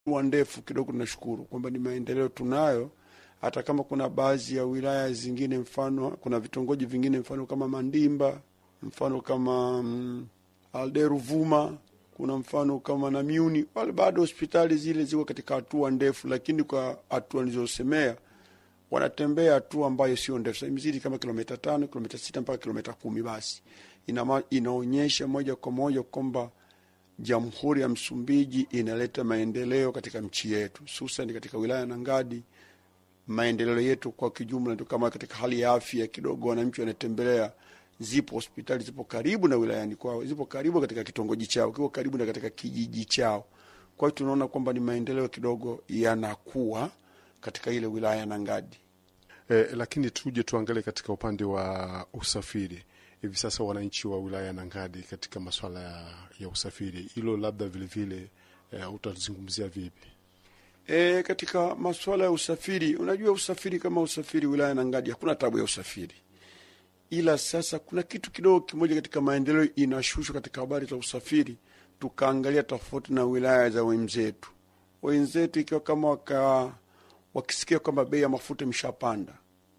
hatua ndefu kidogo. Tunashukuru kwamba ni maendeleo tunayo, hata kama kuna baadhi ya wilaya zingine, mfano kuna vitongoji vingine, mfano kama Mandimba, mfano kama mm, Alderuvuma, kuna mfano kama Namiuni, wale bado hospitali zile ziko katika hatua ndefu, lakini kwa hatua nilizosemea wanatembea hatua ambayo sio ndefu, sasa imezidi kama kilomita tano, kilomita sita mpaka kilomita kumi. Basi ina, inaonyesha moja kwa moja kwamba Jamhuri ya Msumbiji inaleta maendeleo katika nchi yetu, hususan katika wilaya ya Nangadi. Maendeleo yetu kwa kijumla ndio kama katika hali ya afya kidogo, wananchi wanatembelea, zipo hospitali zipo karibu na wilayani kwao, zipo karibu katika kitongoji chao, kipo karibu na katika kijiji chao. Kwa hiyo tunaona kwamba ni maendeleo kidogo yanakuwa katika ile wilaya ya Nangadi. Eh, lakini tuje tuangalie katika upande wa usafiri hivi sasa, wananchi wa wilaya ya Nangadi katika masuala ya, ya usafiri, hilo labda vilevile eh, utazungumzia vipi? E, katika masuala ya usafiri, unajua usafiri kama usafiri wilaya ya Nangadi hakuna tabu ya usafiri, ila sasa kuna kitu kidogo kimoja katika maendeleo inashushwa katika habari za usafiri, tukaangalia tofauti na wilaya za wenzetu. Wenzetu ikiwa kama waka wakisikia kwamba bei ya mafuta imeshapanda,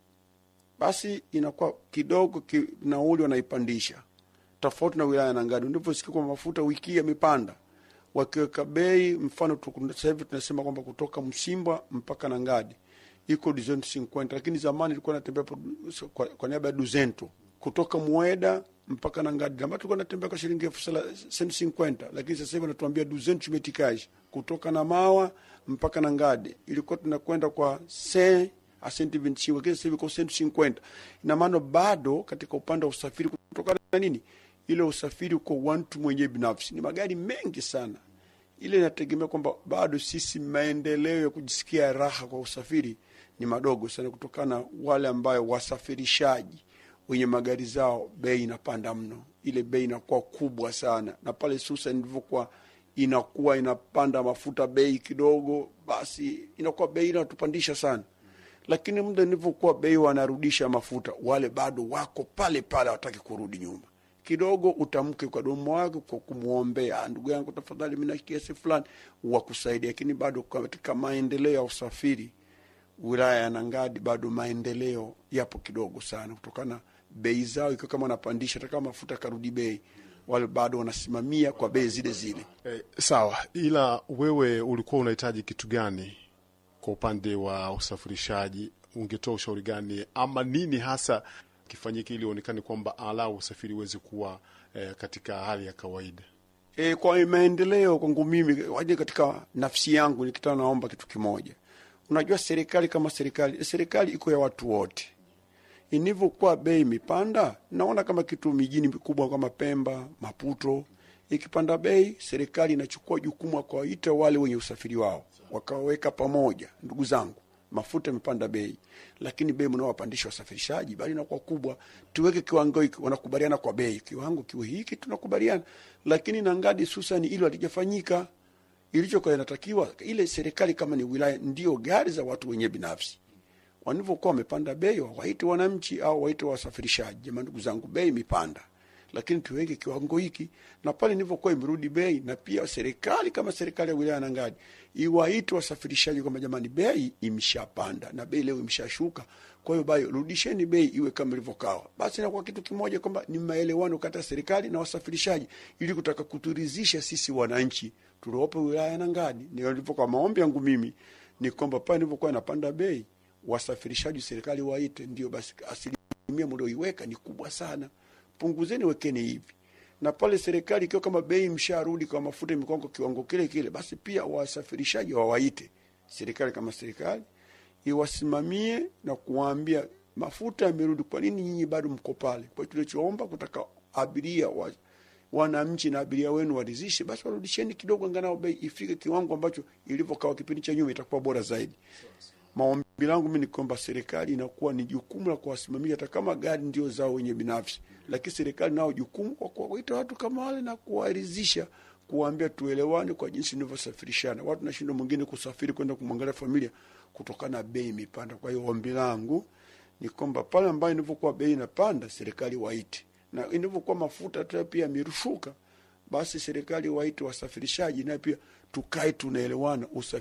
basi inakuwa kidogo ki, nauli wanaipandisha, tofauti na wilaya ya Nangadi ndivosikia kwamba mafuta wiki hii yamepanda, wakiweka bei. Mfano sasa hivi tunasema kwamba kutoka Msimba mpaka Nangadi iko duzento cinquenta, lakini zamani ilikuwa natembea kwa, kwa niaba ya duzento kutoka Mweda mpaka Nangadi, zamani tulikuwa natembea kwa shilingi elfu senti cinquenta, lakini sasa hivi wanatuambia duzento metikaji kutoka na mawa mpaka Nangadi ilikuwa tunakwenda kwa se asenti vinti lakini sasa hivi kwa senti cinquenta. Ina maana bado katika upande wa usafiri, kutokana na nini, ile usafiri uko wantu mwenyewe binafsi, ni magari mengi sana. Ile inategemea kwamba bado sisi maendeleo ya kujisikia raha kwa usafiri ni madogo sana, kutokana wale ambayo wasafirishaji wenye magari zao, bei inapanda mno, ile bei inakuwa kubwa sana, na pale susa nilivyokuwa inakuwa inapanda mafuta bei kidogo, basi inakuwa bei inatupandisha sana. Lakini muda nilivyokuwa bei wanarudisha mafuta, wale bado wako pale pale, hawataki kurudi nyuma. Kidogo utamke kwa domo wako kwa kumwombea, ndugu yangu, tafadhali, mina kiasi fulani wakusaidia. Lakini bado katika maendeleo ya usafiri wilaya ya Nangadi bado maendeleo yapo kidogo sana, kutokana bei zao ikiwa kama wanapandisha, hata kama mafuta karudi bei wale bado wanasimamia kwa bei zile zile. Eh, sawa. Ila wewe ulikuwa unahitaji kitu gani kwa upande wa usafirishaji? Ungetoa ushauri gani ama nini hasa kifanyike ili uonekane kwamba alau usafiri uweze kuwa eh, katika hali ya kawaida? E, kwa maendeleo kwangu mimi waje katika nafsi yangu nikitaka, naomba kitu kimoja. Unajua, serikali kama serikali, serikali iko ya watu wote inivyokuwa bei imepanda, naona kama kitu mijini mikubwa kama Pemba, Maputo, ikipanda bei, serikali inachukua jukumu ya kuwaita wale wenye usafiri wao, wakaweka pamoja. Ndugu zangu, mafuta imepanda bei, lakini bei mnaowapandisha wasafirishaji bali inakuwa kubwa, tuweke kiwango hiki. Wanakubaliana kwa bei, kiwango kiwe hiki, tunakubaliana. Lakini Nangadi susani hilo halijafanyika. Ilichokuwa inatakiwa ile serikali, kama ni wilaya, ndio gari za watu wenye binafsi wanavyokuwa wamepanda bei, wawaite wananchi au waite wasafirishaji, jamani, ndugu zangu, bei imepanda, lakini tuweke kiwango hiki. Na pale nilivyokuwa imerudi bei, na pia serikali kama serikali ya wilaya Nangadi iwaite wasafirishaji kwamba jamani, bei imeshapanda na bei leo imeshashuka, kwa hiyo bayo rudisheni bei iwe kama ilivyokawa. Basi inakuwa kitu kimoja kwamba ni maelewano kati ya serikali na wasafirishaji, ili kutaka kuturizisha sisi wananchi tuliopo wilaya Nangadi. Ndio kwa maombi yangu mimi ni kwamba pale nilivyokuwa inapanda bei wasafirishaji serikali waite, ndio basi, asilimia mlioiweka ni kubwa sana, punguzeni, wekeni hivi. Na pale serikali ikiwa kama bei msharudi kwa mafuta imekuwa kwa kiwango kile kile, basi pia wasafirishaji wawaite serikali kama serikali iwasimamie na kuwaambia mafuta yamerudi, kwa nini nyinyi bado mko pale? Kwa tulichoomba kutaka abiria wa wananchi na abiria wenu waridhishe, basi warudisheni kidogo, angalau bei ifike kiwango ambacho ilivyokawa kipindi cha nyuma, itakuwa bora zaidi. Maombi langu mi ni kwamba serikali inakuwa ni jukumu la kuwasimamia, hata kama gari ndio zao wenye binafsi, lakini serikali nao jukumu kwa kuwaita watu kama wale na kuwaridhisha, kuwaambia tuelewane kwa jinsi nilivyosafirishana. Watu nashindwa mwingine kusafiri kwenda kumwangalia familia kutokana na bei imepanda. Kwa hiyo ombi langu ni kwamba pale ambayo inavyokuwa bei inapanda, serikali waite, na inavyokuwa mafuta tu pia yamerushuka, basi serikali waite wasafirishaji, naye pia tukae tunaelewana, usafi